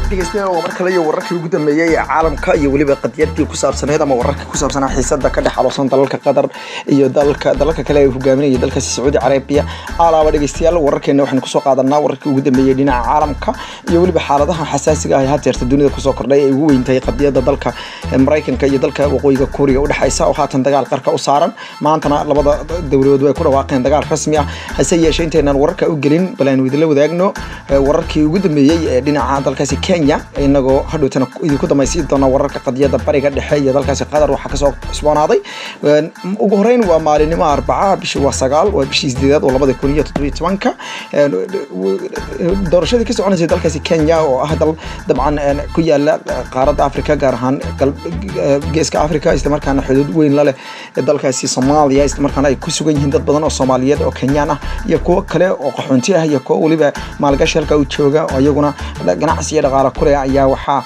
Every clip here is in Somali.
dhegeystayaal waa mar kale iyo wararkii ugu dambeeyey ee caalamka iyo weliba qadiyadii ku saabsaneed ama wararkii ku saabsanaa xiisada ka dhex aloosan dalalka qatar iyo dalka dalalka kale ee hogaaminaya dalkaasi sacuudi carabiya alaaba dhegeystayaal wararkeena waxaynu kusoo qaadanaa wararkii ugu dambeeyey dhinaca caalamka iyo weliba xaaladaha xasaasiga ah ee hadeerta dunida kusoo kordhay ay ugu weyntahay qadiyada dalka maraykanka iyo dalka waqooyiga kuuriga udhexeysa oo haatan dagaal qarka u saaran maantana labada dowladood way ku dhawaaqeen dagaal rasmi ah hase yeeshee intaynan wararka u gelin bal aynu idinla wadaagno wararkii ugu dambeeyey ee dhinaca dalkaasi kenya inagoo hadhowtana idinku damaysiin doona wararka qadiyada bariga dhexe iyo dalkaasi qatar waxaa kasoo cusboonaaday ugu horeyn waa maalinimo arbaca bishii waa sagaal waa bishii sideedaad oo labada kun iyo toddobiyo tobanka doorashadii ka soconaysay dalkaasi kenya oo ah dal dabcan ku yaala qaaradda africa gaar ahaan geeska africa islamarkaana xuduud weyn la leh dalkaasi soomaaliya islamarkaana ay ku sugan yihiin dad badan oo soomaaliyeed oo kenyaan ah iyo kuwo kale oo qaxoonti ah iyo kuwo weliba maalgashi halka u jooga oo iyaguna ganacsi iyo dhaqaale kuleh ayaa waxaa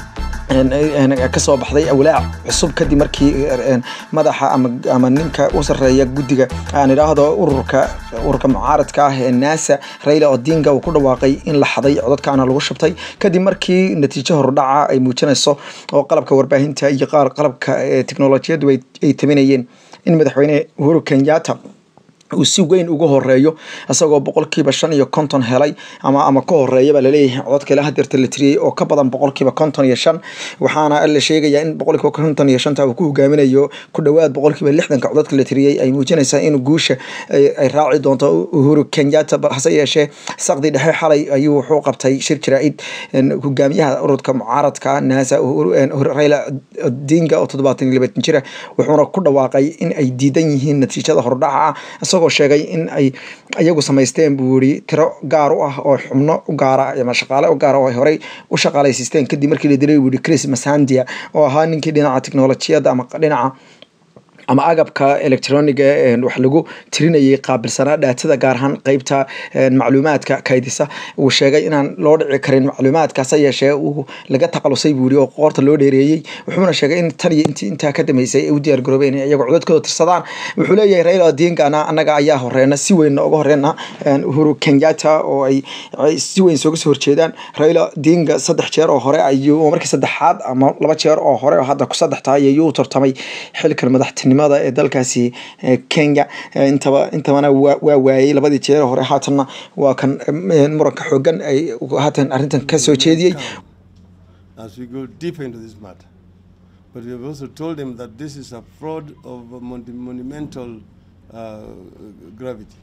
kasoo baxday awlaac cusub kadib markii madaxa ama ninka u sareeya guddiga aan idhaahdo ururka ururka mucaaradka ah ee naasa raila odinga uu ku dhawaaqay in la xaday codadkaana lagu shubtay kadib markii natiijo hordhaca ay muujinayso oo qalabka warbaahinta iyo qaar qalabka teknolojiyadu ay taminayeen in madaxweyne uhuru kenyatta uu si weyn uga horeeyo isagoo boqolkiiba shan iyo konton helay ama ama ka horeeya baa laleeyahay codadka ilaa hadeerta la tiriyey oo ka badan boqolkiiba konton iyo shan waxaana la sheegayaa in boqolkiiba konton iyo shanta uu ku hogaaminayo ku dhowaad boqolkiiba lixdanka codadka la tiriyey ay muujinaysaa in guusha ay raaci doonto uhuru kenyatta hase yeeshee saqdi dhexe xalay ayuu wuxuu qabtay shir jaraa'id hogaamiyaha ururka mucaaradka naasa raila odinga oo toddobaatan iyo labaatan jira wuxuuna ku dhawaaqay in ay diidan yihiin natiijada hordhaca ah isagoo sheegay in ay iyagu samaysteen buu yiri tiro gaar u ah oo xubno u gaara ama shaqaale u gaara oo ay horey u shaqaalaysiisteen kadib markii la dilay buu yiri chris masandia oo ahaa ninkii dhinaca teknolojiyadda ama dhinaca ama agabka electroniga wax lagu tirinayay qaabilsanaa dhaatada gaar ahaan qeybta macluumaadka kaydisa uu sheegay inaan loo dhici karin macluumaadkaas yeeshee uu laga taqalusay buu yiri oo qoorta loo dheereeyey wuxuuna sheegay in tan iyo intii intaa ka dambeysay ay u diyaar garoobeen in iyagu codadkooda tirsadaan wuxuu leeyahay raila odingana annaga ayaa horeena si weynna uga horeena uhuru kenyatta oo ay si weyn sooga soo horjeedaan raila odinga saddex jeer oo hore ayuu markii saddexaad ama laba jeer oo hore oo hadda ku saddex tahay ayuu tartamay xilkan madaxtinimo ee dalkaasi kenya intaba intabana waa waayey labadii jeer hore haatanna waa kan muranka xoogan ay haatan arrintan ka soo jeediyey as we go deeper into this matter but we have also told him that this is a fraud of monumental uh, gravity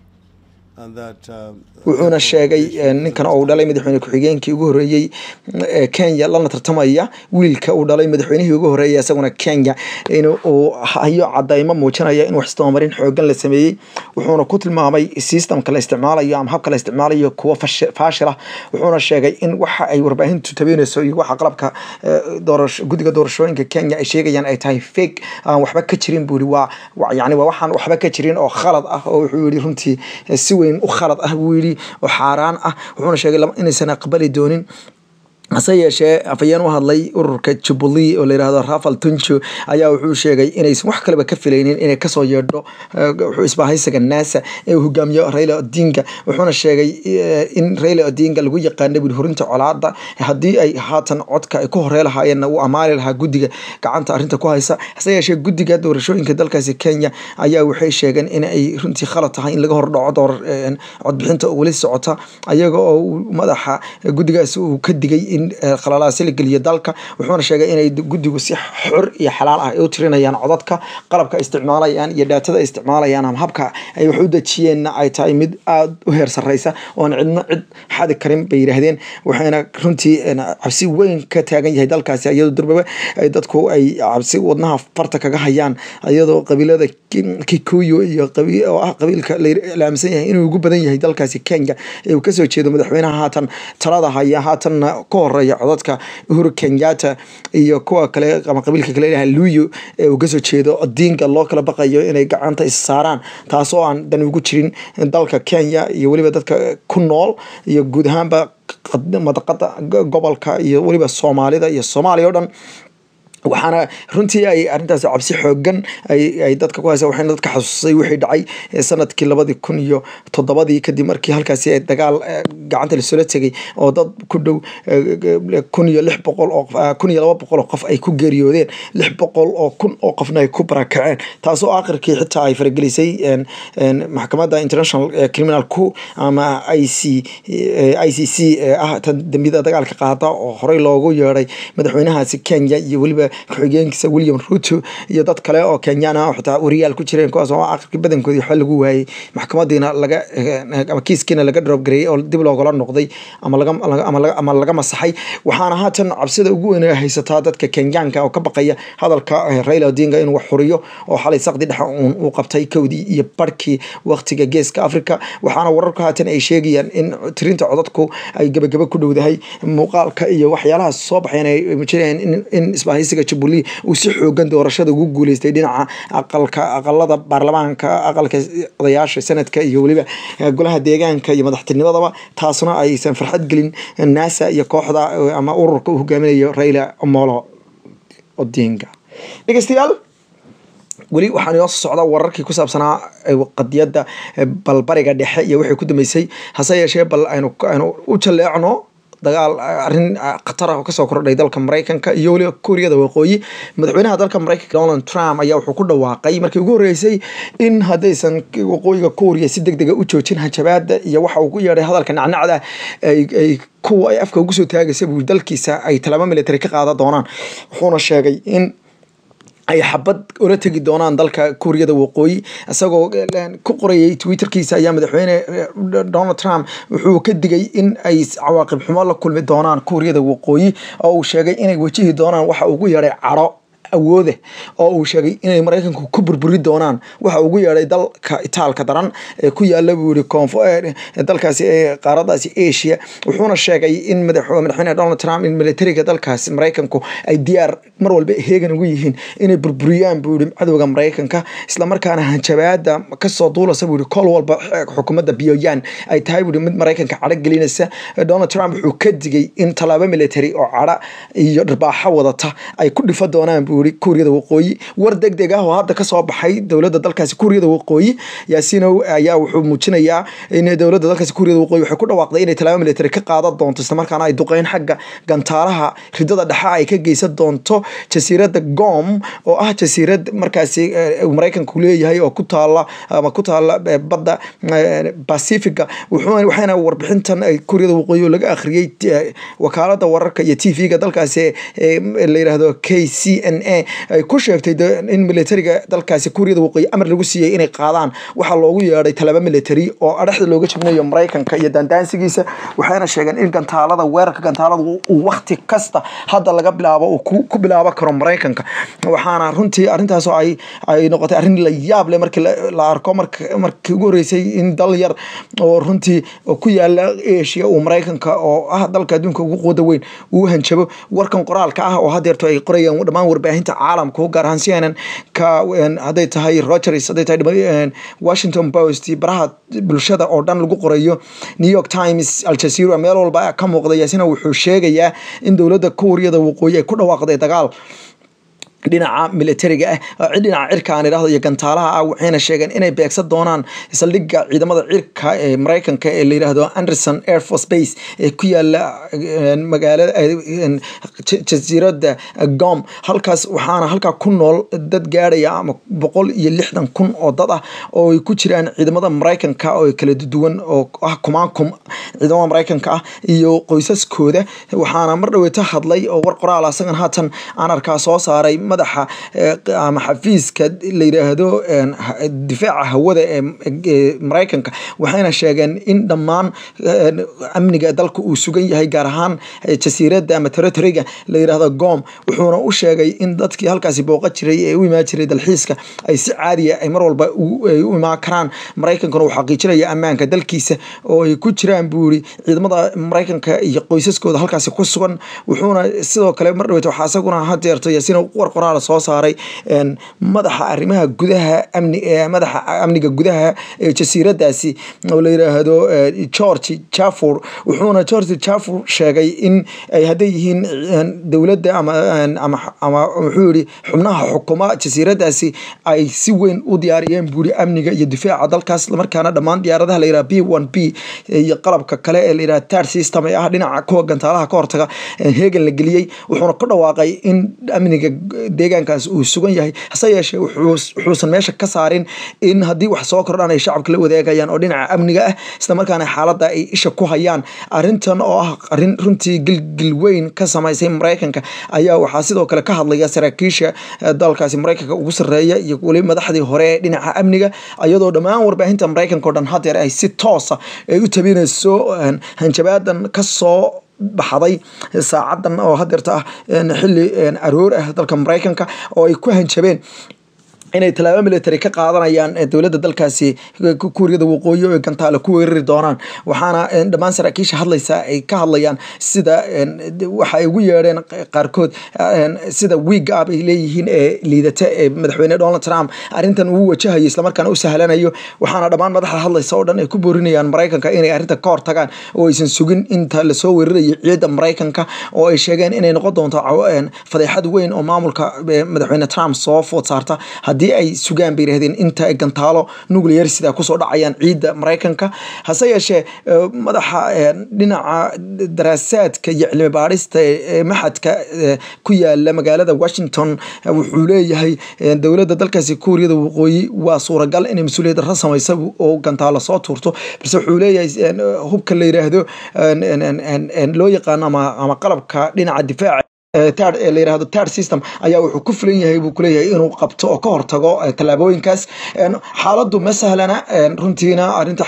wuxuuna sheegay ninkan oo uu dhalay madaxweyne ku-xigeenkii ugu horreeyey kenya lana tartamaya wiilka uu dhalay madaxweynihii ugu horreeyay isaguna kenya in uu hayo cadaymo muujinaya in wax isdabamarin xoogan la sameeyey wuxuuna ku tilmaamay systemka la isticmaalayo ama habka la isticmaalayo kuwa faashila wuxuuna sheegay in waxa ay warbaahintu tabeynayso iyo waxa qalabka guddiga doorashooyinka kenya ay sheegayaan ay tahay fake aan waxba ka jirin buu yiri waa yani waa waxaan waxba ka jirin oo khalad ah oo wuxuu yiri runtii si weyn u khalad ah buu yidhi oo xaaraan ah wuxuuna sheegay inaysan aqbali doonin hase yeeshee afayeen u hadlay ururka jubilee oo layihahdo rafal tunjo ayaa wuxuu sheegay inaysan wax kaleba ka filaynin inay kasoo yeedho wuxuu isbaahaysaga naasa ee uu hogaamiyo raila odinga wuxuuna sheegay in raila odinga lagu yaqaana buli horinta colaada haddii ay haatan codka ay ku horey lahaayeenna uu amaali lahaa guddiga gacanta arrinta ku haysa hase yeeshee guddiga doorashooyinka dalkaasi kenya ayaa waxay sheegeen in ay runtii khalad tahay in laga hordhaco door codbixinta oo weli socota ayaga oo madaxa guddigaas uu ka digay in khalalaasi la geliyo dalka wuxuuna sheegay inay guddigu si xor iyo xalaal ah ay u tirinayaan codadka qalabka ay isticmaalayaan iyo dhaatada ay isticmaalayaan ama habka ay wax u dejiyeenna ay tahay mid aada u heer sarreysa oon cidna cid xadi karin bay yidhaahdeen waxayna runtii cabsi weyn ka taagan yahay dalkaasi iyadoo durbaba ay dadku ay cabsi wadnaha farta kaga hayaan iyadoo qabiilada kikuyu iyo oo ah qabiilka la aaminsan yahay inuu ugu badan yahay dalkaasi kenya ee uu kasoo jeedo madaxweynaha haatan talada haya haatanna ka horeeya codadka uhuru kenyatta iyo kuwa kale ama qabiilka kale ilaha luyu ee uu kasoo jeedo odinga loo kala baqayo inay gacanta is saaraan taasoo aan dan ugu jirin dalka kenya iyo weliba dadka ku nool iyo guud ahaanba madaqada gobolka iyo weliba soomaalida iyo soomaaliya o dhan waxaana runtii ay arrintaasi cabsi xoogan ay dadka ku haysa waxayna dadka xasuusay wixii dhacay sanadkii labadii kun iyo toddobadii kadib markii halkaasi dagaal gacanta lasoola tegay oo dad ku dhow kun iyo lix boqol oo kun iyo laba boqol oo qof ay ku geeriyoodeen lix boqol oo kun oo qofna ay ku barakaceen taasoo aakhirkii xitaa ay faragelisay maxkamadda international criminal ku ama i c i c c ee ah tan dembiyada dagaalka qaada oo horey loogu yeeday madaxweynahaasi kenya iyo weliba ku-xigeenkiisa william ruto iyo dad kale oo kenyaan ah oo xitaa wariyaal ku jireen kuwaas oo aakhirkii badankoodii waxba lagu waayey maxkamadiina laga ama kiiskiina laga drop gareeyey oo dib loogala noqday ama laga ama laga masaxay waxaana haatan cabsida ugu weyn haysataa dadka kenyaanka oo ka baqaya hadalka raila odinga inuu wax xuriyo oo xalay saqdi dhexe uun uu qabtay kowdii iyo barhkii waqtiga geeska africa waxaana wararku haatan ay sheegayaan in tirinta codadku ay gebagaba ku dhowdahay muuqaalka iyo waxyaalaha soo baxeen ay muujinayaan in isbahaysiga jubilee uu si xoogan doorashada ugu guuleystay dhinaca aqalka aqalada baarlamaanka aqalka odayaasha sanadka iyo weliba golaha deegaanka iyo madaxtinimadaba taasna aysan farxad gelin nasa iyo kooxda ama ururka uu hogaaminayo raila omolo odinga dhegeystayaal weli waxaan inoo soo socdaa wararkii ku saabsanaa qadiyadda balbariga dhexe iyo wixii ku dambeysay hase yeeshee bal aynu aynu u jaleecno dagaal arrin khatar ah oo kasoo kordhay dalka maraykanka iyo weliba kuuriyada waqooyi madaxweynaha dalka maraykanka donald trump ayaa wuxuu ku dhawaaqay markii ugu horreysay in haddaysan waqooyiga kuuriya si deg dega u joojin hajabaada iyo waxa uu ku yeedhay hadalka nacnacda ay kuwa ay afka ugu soo taagaysa buu dalkiisa ay talaabo military ka qaadan doonaan wuxuuna sheegay in ay xabad ula tegi doonaan dalka kuuriyada waqooyi isagoo ku qorayay twitterkiisa ayaa madaxweyne donald trump wuxuu ka digay in ay cawaaqib xumo la kulmi doonaan kuuriyada waqooyi oo uu sheegay inay wajihi doonaan waxa ugu yeedhay caro awoode oo uu sheegay inay maraykanku ku burburi doonaan waxa ugu yeedhay dalka itaalka daran ee ku yaala buu yihi koonfo dalkaasi ee qaaradaasi asia wuxuuna sheegay in madaxweyne donald trump in militariga dalkaasi maraykanku ay diyaar mar walba heegan ugu yihiin inay burburiyaan buu yihi cadowga maraykanka islamarkaana hanjabaada kasoo duulasa buu yihi kol walba xukuumadda pyongyang ay tahay buu yihi mid maraykanka cadho gelinaysa donald trump wuxuu ka digay in tallaabo military oo cadho iyo dharbaaxo wadata ay ku dhifa doonaan buu yihi kuuriyada waqooyi war deg deg ah oo hadda kasoo baxay dowladda dalkaasi kuuriyada waqooyi yaasinow ayaa wuxuu muujinayaa in dowladda dalkaasi kuuriyada waqooyi waxay ku dhawaaqday inay tallaabo military ka qaadan doonto islamarkaana ay duqeyn xagga gantaalaha ridada dhexe ay ka geysan doonto jasiiradda gom oo ah jasiirad markaasi maraykanku leeyahay oo ku taala ama ku taala badda pacifica waxayna warbixintan kuuriyada waqooyi oo laga akhriyey wakaalada wararka iyo t v-ga dalkaasi la yidhaahdo k c n a ay ku sheegtay in militariga dalkaasi kuuriyada waqooyi amar lagu siiyey inay qaadaan waxaa loogu yeedhay talaba military oo adhexda looga jibinayo maraykanka iyo daandaansigiisa waxayna sheegeen in gantaalada weerarka gantaalada uu wakti kasta hadda laga bilaabo uu ku bilaabo karo maraykanka waxaana runtii arrintaas oo ay ay noqotay arrin la yaab leh markii la arko markii ugu horreysay in dal yar oo runtii ku yaala asia uu maraykanka oo ah dalka adduunka ugu quwada weyn uu hanjabo warkan qoraalka ah oo hadeerto ay qorayaan dhammaan warbaahinta caalamka gaar ahaan cnn ka hadday tahay rogers hadday tahay washington post baraha bulshada oo dhan lagu qorayo new york times aljazeera meel walba ka muuqda yaasina wuxuu sheegayaa in dowladda kuuriyada waqooyi ay ku dhawaaqday dagaal dhinaca militariga ah dhinaca cirka aan idhahdo iyo gantaalaha ah waxayna sheegeen inay beegsan doonaan saldhigga ciidamada cirka ee maraykanka ee la yidhaahdo anderson air force base ee ku yaala magaalada jasiiradda gom halkaas waxaana halkaa ku nool dad gaadhaya ama boqol iyo lixdan kun oo dad ah oo ay ku jiraan ciidamada maraykanka oo kala duwan oo ah kumaankum ciidamada maraykanka ah iyo qoysaskooda waxaana mar dhaweeta hadlay oo war qoraal asagan haatan aan arkaa soo saaray madaxa ama xafiiska la yidhaahdo difaaca hawada ee maraykanka waxayna sheegeen in dhammaan amniga dalka uu sugan yahay gaar ahaan jasiiradda ama territoriga la yidhaahdo gom wuxuuna u sheegay in dadkii halkaasi booqa jiray ee u imaan jiray dalxiiska ay si caadiya ay mar walba ay u imaan karaan maraykankuna uu xaqiijinaya ammaanka dalkiisa oo ay ku jiraan buu yiri ciidamada maraykanka iyo qoysaskooda halkaasi ku sugan wuxuuna sidoo kale mar dhaweeta waxaa isaguna hadeerto yaasiin war qoraal soo saaray madaxa arrimaha gudaha amni madaxa amniga gudaha ee jasiiradaasi oo la yiraahdo george jafur wuxuuna george jafur sheegay in ay hadday yihiin dowladda ama ama ama wuxuu yihi xubnaha xukuma jasiiradaasi ay si weyn u diyaariyeen buuri amniga iyo difaaca dalkaas islamarkaana dhammaan diyaaradaha la yiraha b one b iyo qalabka kale ee la yiraha tar system ee ah dhinaca kuwa gantaalaha ka hortaga heegan la geliyey wuxuuna ku dhawaaqay in amniga deegaankaas uu sugan yahay hase yeeshee wuxuusan meesha ka saarin in haddii wax soo kordhan ay shacabka la wadaagayaan oo dhinaca amniga ah islamarkaana xaaladda ay isha ku hayaan arrintan oo ah arrin runtii gilgil weyn ka samaysay maraykanka ayaa waxaa sidoo kale ka hadlaya saraakiisha dalkaasi maraykanka ugu sarreeya iyo weli madaxdii hore ee dhinaca amniga iyadoo dhammaan warbaahinta maraykanka o dhan hadeer ay si toosa ay u tabinayso hanjabaadan kasoo baxday saacadan oo hadeerta ah xili aroor ah dalka maraykanka oo ay ku hanjabeen inay tallaabo military ka qaadanayaan dowladda dalkaasi kuuriyada waqooyi oo gantaale ku weerari doonaan waxaana dhammaan saraakiisha hadlaysa ay ka hadlayaan sida waxa ay ugu yeedheen qaarkood sida wiig up ay leeyihiin ee liidata ee madaxweyne donald trump arrintan uu wajahayo islamarkaana u sahlanayo waxaana dhammaan madaxda hadlaysa oo dhan ay ku boorinayaan maraykanka inay arrinta ka hortagaan oo aysan sugin inta lasoo weerarayo ciidda maraykanka oo ay sheegeen inay noqon doonto fadeexad weyn oo maamulka madaxweyne trump soo food saarta haddii ay sugaan bay yirahdeen inta ay gantaalo nuclear sida kusoo dhacayaan ciidda maraykanka hase yeeshee madaxa dhinaca daraasaadka iyo cilmi baadhista ee maxadka ku yaala magaalada washington wuxuu leeyahay dowladda dalkaasi kuuriyada waqooyi waa suuragal inay mas-uuliyad darro samaysa oo gantaalo soo tuurto balse wuxuu leeyahay hubka la yiraahdo loo yaqaano ama qalabka dhinaca difaaca tar la yirahdo tar system ayaa wuxuu ku filan yahay buu kuleeyahay inuu qabto oo ka hortago tallaabooyinkaas xaaladdu ma sahlana runtiina arinta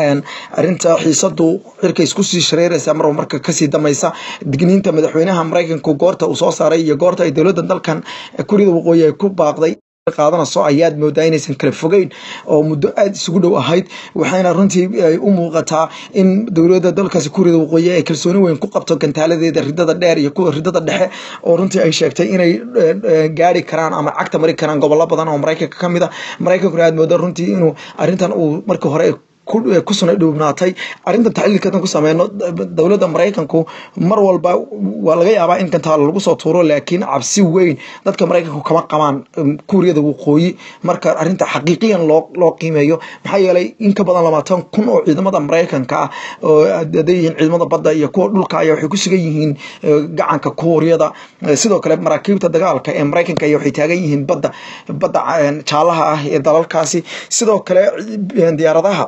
arinta xiisadu cirka isku sii shareeraysa marba marka kasii damaysa digniinta madaxweynaha maraykanka goorta uu soo saaray iyo goorta ay dowladda dalkan kuuriyada waqooyi ay ku baaqday qaadanayso ayaad moodaa inaysan kala fogeyn oo muddo aada isugu dhow ahayd waxayna runtii ay u muuqataa in dowladda dalkaasi kuuriyada waqooyi ay kalsooni weyn ku qabto gantaaladeeda ridada dheer iyo kuwa ridada dhexe oo runtii ay sheegtay inay gaari karaan ama cagta mari karaan gobollo badan oo maraykanka ka mid a maraykankuna aad mooda runtii inuu arrintan uu markii hore ku suna dhuubnaatay arrintan taxliilkadan ku sameyno dowladda maraykanku mar walba waa laga yaabaa in gantaalo lagu soo tuuro laakiin cabsi weyn dadka maraykanku kama qabaan kuuriyada waqooyi marka arrinta xaqiiqiyan loo loo qiimeeyo maxaa yeelay in ka badan labaatan kun oo ciidamada maraykanka ah oo hadday yihiin ciidamada badda iyo kuwa dhulka ayaa waxay ku sugan yihiin gacanka kuuriyada sidoo kale maraakiibta dagaalka ee maraykanka ayaa waxay taagan yihiin badda badda jaalaha ah ee dalalkaasi sidoo kale diyaaradaha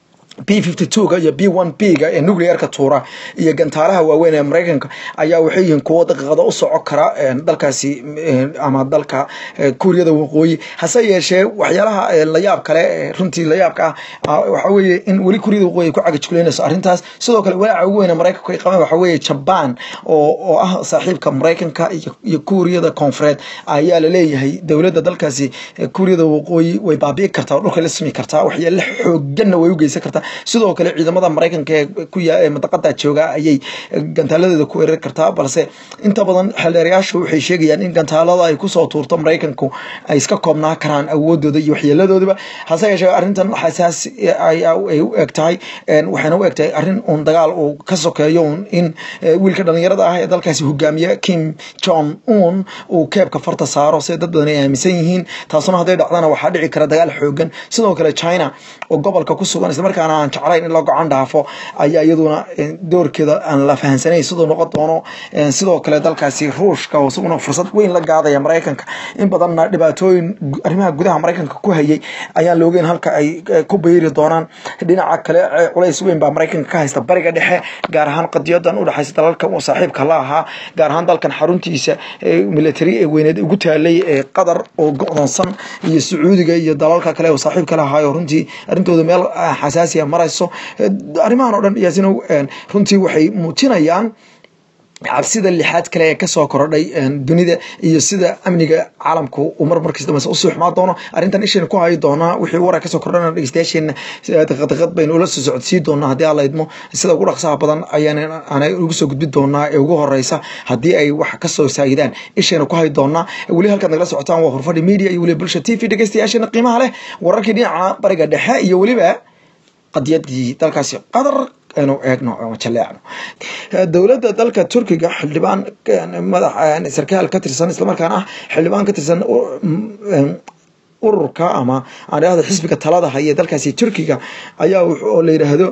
b fifty two-ga iyo b one b-ga ee nuclearka tuura iyo gantaalaha waaweyn ee maraykanka ayaa waxay yihiin kuwo daqiiqada u soco kara dalkaasi ama dalka kuuriyada waqooyi hase yeeshee waxyaalaha layaab kale runtii layaabka ah waxa weeye in weli kuuriyada waqooyi ay ku cagajulaynayso arrintaas sidoo kale walaaca ugu weyn ee maraykanku ay qabeen waxa weeye jaban oo oo ah saaxiibka maraykanka iyo kuuriyada koonfureed ayaa la leeyahay dowladda dalkaasi kuuriyada waqooyi way baabi'i kartaa oo dhulka la simi kartaa waxyaale xooganna way u geysan kartaa sidoo kale ciidamada maraykanka ee ku yaa madaqada jooga ayay gantaaladeeda ku weerari kartaa balse inta badan xeldheerayaashu waxay sheegayaan in gantaalada ay kusoo tuurto maraykanku ay iska koobnaa karaan awoodooda iyo waxyeeladoodaba hase yeeshee arrintan xasaas ay u eg tahay waxayna u eg tahay arrin uun dagaal uu ka sokeeyo un in wiilka dhalinyarada ah ee dalkaasi hogaamiye kim jong un uu keebka farta saaro sida dad badan ay aaminsan yihiin taasuna hadday dhacdana waxaa dhici kara dagaal xoogan sidoo kale china oo gobolka ku sugan islamarkaana aan jeclayn in la gocan dhaafo ayaa iyaduna doorkeeda aan la fahansanayn siduu noqon doono sidoo kale dalkaasi ruushka oo isaguna fursad weyn la gaadaya maraykanka in badanna dhibaatooyin arrimaha gudaha maraykanka ku hayay ayaan la ogeyn halka ay ku bayri doonaan dhinaca kale culays weyn baa maraykanka ka haysta bariga dhexe gaar ahaan qadiyadan u dhexaysa dalalka uu saaxiibka la ahaa gaar ahaan dalkan xaruntiisa military ee weyneed ugu taalay ee qatar oo go'doonsan iyo sacuudiga iyo dalalka kale oo saaxiibka la ahaayo runtii arrintooda meel xasaasiya marayso arrimahan oo dhan yaasina runtii waxay muujinayaan cabsida lixaad kale ee kasoo korodhay dunida iyo sida amniga caalamku uu mar markasta mase usii xumaa doono arrintan ishayna ku hayi doonaa wixii warar kasoo kordhana dhegeystayaasheena daqadaqad baynu ula soo socodsii doonaa haddii alla idmo sida ugu dhaqsaha badan ayaan aanay ugu soo gudbin doonaa ee ugu horeysa haddii ay wax kasoo saayidaan ishayna ku hayi doonaa weli halkaad nagala socotaan waa horfadhi media iyo weliba bulsha t v dhegeystayaasheena qiimaha leh wararkii dhinaca bariga dhexe iyo weliba qadiyadii dalkaasi qadar anu eegno ama jaleecno dowladda dalka turkiga xildhibaan madax sarkaal ka tirsan islamarkaana ah xildhibaan ka tirsan ururka ama aan idhahdo xisbiga talada haya dalkaasi turkiga ayaa oo la yidhaahdo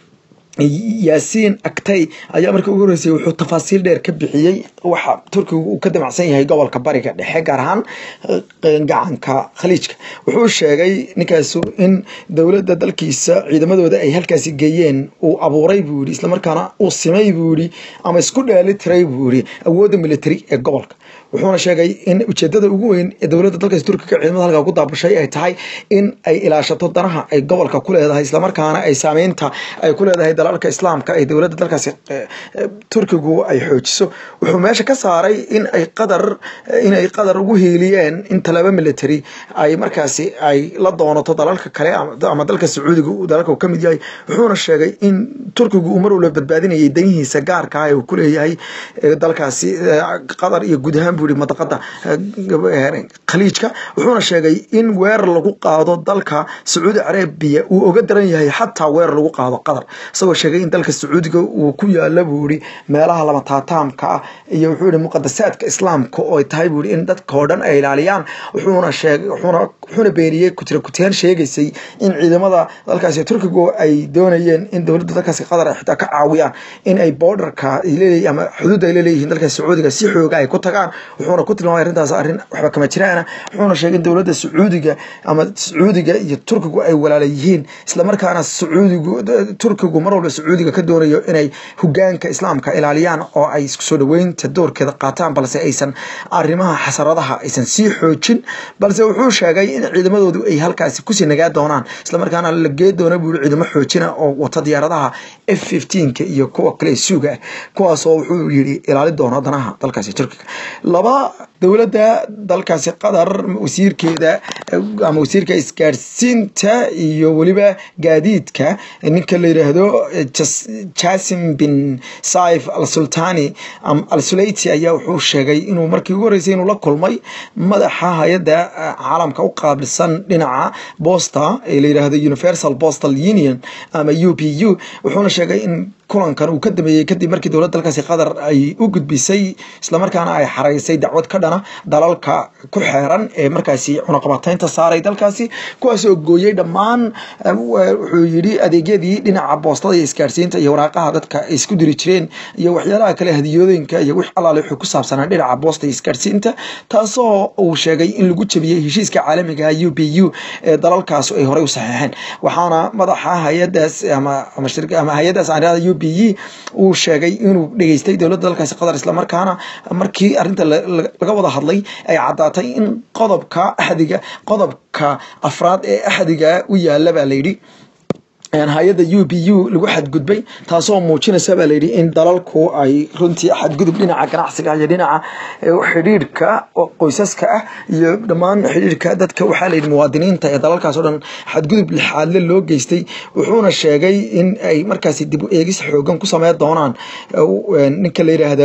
yaasiin agtay ayaa markii ugu horeysay wuxuu tafaasiil dheer ka bixiyey waxa turkiga uu ka damacsan yahay gobolka bariga dhexe gaar ahaan gacanka khaliijka wuxuu sheegay ninkaasu in dowladda dalkiisa ciidamadooda ay halkaasi geeyeen uu abuuray buu yihi islamarkaana uu simay buu yihi ama isku dheeli tiray buu yihi awoodda military ee gobolka wuxuuna sheegay in ujeedada ugu weyn ee dowladda dalkaasi turkiga ciidamada halkaa ku daabashay ay tahay in ay ilaashato danaha ay gobolka ku leedahay islamarkaana ay saameynta ay ku leedahay dalalka islaamka ee dowladda dalkaasi turkigu ay xoojiso wuxuu meesha ka saaray in ay qadar in ay qadar ugu hiiliyeen in talaba military ay markaasi ay la doonato dalalka kale ama dalka sacuudiga dalalka uu ka mid yahay wuxuuna sheegay in turkigu uu mar walba badbaadinayay danihiisa gaarka ah ee uu ku leeyahay dalkaasi qadar iyo guud ahaan buu yihi madaqada khaliijka wuxuuna sheegay in weerar lagu qaado dalka sacuudi carabiya uu oga daran yahay xataa weerar lagu qaado qatar isagoo sheegay in dalka sacuudiga uu ku yaala buu yihi meelaha lama taataamka ah iyo wuxuu yihi muqadasaadka islaamka oo ay tahay buu yihi in dadka oo dhan ay ilaaliyaan wuxuuna sheegay wuxuuna wuxuuna beeniyey kutira kuteen sheegaysay in ciidamada dalkaasi turkigu ay doonayeen in dowladda dalkaasi qatar ay xitaa ka caawiyaan in ay borderka ay leeyihiin ama xuduudda ay leeyihiin dalka sacuudiga si xooga ay ku tagaan wuxuuna ku tilmaamay arrintaas arrin waxba kama jiraana wuxuuna sheegay in dowladda sacuudiga ama sacuudiga iyo turkigu ay walaala yihiin islamarkaana sacuudigu turkigu mar walba sacuudiga ka doonayo inay hogaanka islaamka ilaaliyaan oo ay isku soo dhaweynta doorkeeda qaataan balse aysan arrimaha xasaradaha aysan sii xoojin balse wuxuu sheegay in ciidamadoodu ay halkaasi kusii nagaa doonaan islamarkaana la gee doona buu ciidamo xoojina oo wata diyaaradaha f fifteenka iyo kuwa kale suuga ah kuwaasoo wuxuu yidhi ilaali doona danaha dalkaasi turkiga laba dowladda dalkaasi qatar wasiirkeeda ama wasiirka isgaadhsiinta iyo weliba gaadiidka ninka la yidhaahdo jasim bin saif al sultani al sulayti ayaa wuxuu sheegay inuu markii ugu horeysay inuu la kulmay madaxa hay-adda caalamka u qaabilsan dhinaca bosta ee la yidhaahdo universal postal union ama u p u wuxuuna sheegay in kulankan uu ka dameeyey kadib markii dowladda dalkaasi qatar ay u gudbisay islamarkaana ay xaraysay dacwad ka dhana dalalka ku xeeran ee markaasi cunaqabataynta saaray dalkaasi kuwaas oo gooyey dhammaan wuxuu yidhi adeegyadii dhinaca boostada iyo isgaarsiinta iyo waraaqaha dadka ay isku diri jireen iyo waxyaalaha kale hadiyooyinka iyo wix allaale wuxuu ku saabsanaa dhinaca boosta iyo isgaarsiinta taasoo uu sheegay in lagu jabiyey heshiiska caalamiga u p u ee dalalkaas ay horey u saxeexeen waxaana madaxa hay-adaas ama ama hay-adaas aan irahda u p e uu sheegay inuu dhegeystay dowladda dalkaasi qatar islamarkaana markii arrinta laga wada hadlay ay caddaatay in qodobka axdiga qodobka afraad ee axdiga u yaala baa layidhi hay-adda u p u lagu xadgudbay taasoo muujinaysa baa layidhi in dalalku ay runtii xadgudub dhinaca ganacsiga iyo dhinaca xidhiidhka qoysaska ah iyo dhammaan xidhiidhka dadka waxaa layidhi muwaadiniinta ee dalalkaas oo dhan xadgudub lixaadle loo geystay wuxuuna sheegay in ay markaasi dib u eegis xoogan ku sameyn doonaan ninka la yidhaahdo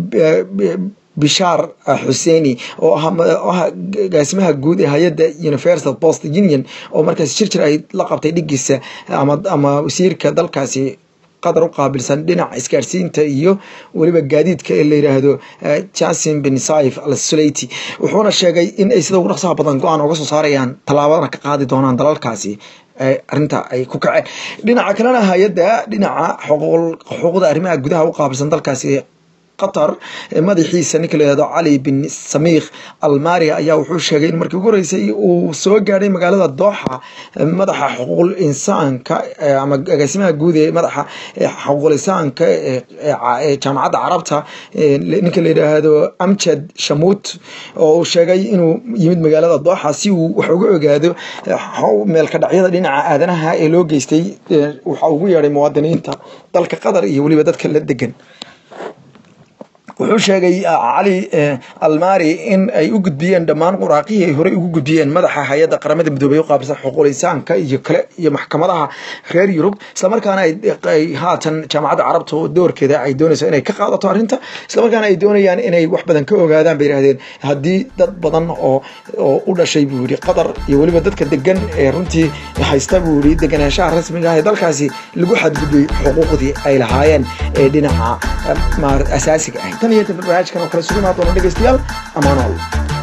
bishaar xuseini oo ah gaasimaha guud ee hay-adda universal post union oo markaasi shirjir ay la qabtay dhigiisa ama wasiirka dalkaasi qatar u qaabilsan dhinaca isgaarsiinta iyo weliba gaadiidka ee la yidhaahdo jasim bin saif al sulayti wuxuuna sheegay in ay sida ugu dhaqsaha badan go-aan oga soo saarayaan tallaabadana ka qaadi doonaan dalalkaasi arrinta ay ku kaceen dhinaca kalena hay-adda dhinaca xuquuqda arrimaha gudaha u qaabilsan dalkaasi qatar madaxiisa ninka layihahdo cali bin samiikh almaria ayaa wuxuu sheegay in markii ugu horeysay uu soo gaadhay magaalada dooxa madaxa xuquuqul insaanka ama agaasimaha guud ee madaxa xuquuqul insaanka ee jaamacadda carabta ninka la yidhaahdo amjad shamuut oo uu sheegay inuu yimid magaalada dooxa si uu wax uga ogaado meelka dhacyada dhinaca aadanaha ee loo geystay waxa ugu yeedhay muwaadiniinta dalka qatar iyo weliba dadka la degan wuxuu sheegay cali almari in ay u gudbiyeen dhammaan quraaqihii ay horey ugu gudbiyeen madaxa hay-adda qaramada midoobey u qaabilsan xuquuqul insaanka iyo kale iyo maxkamadaha reer yurub islamarkaana ay haatan jaamacadda carabta oo doorkeeda ay doonayso inay ka qaadato arrinta islamarkaana ay doonayaan inay wax badan ka ogaadaan bay yidhahdeen haddii dad badan oo oo u dhashay buu yidhi qatar iyo weliba dadka degan ee runtii haysta buu yidhi deganaanshaha rasmiga ah ee dalkaasi lagu xadgudbay xuquuqdii ay lahaayeen ee dhinaca asaasiga ah tan iyo barnaamijkan oo kale sugimaa doona dhegeystayaal amaanool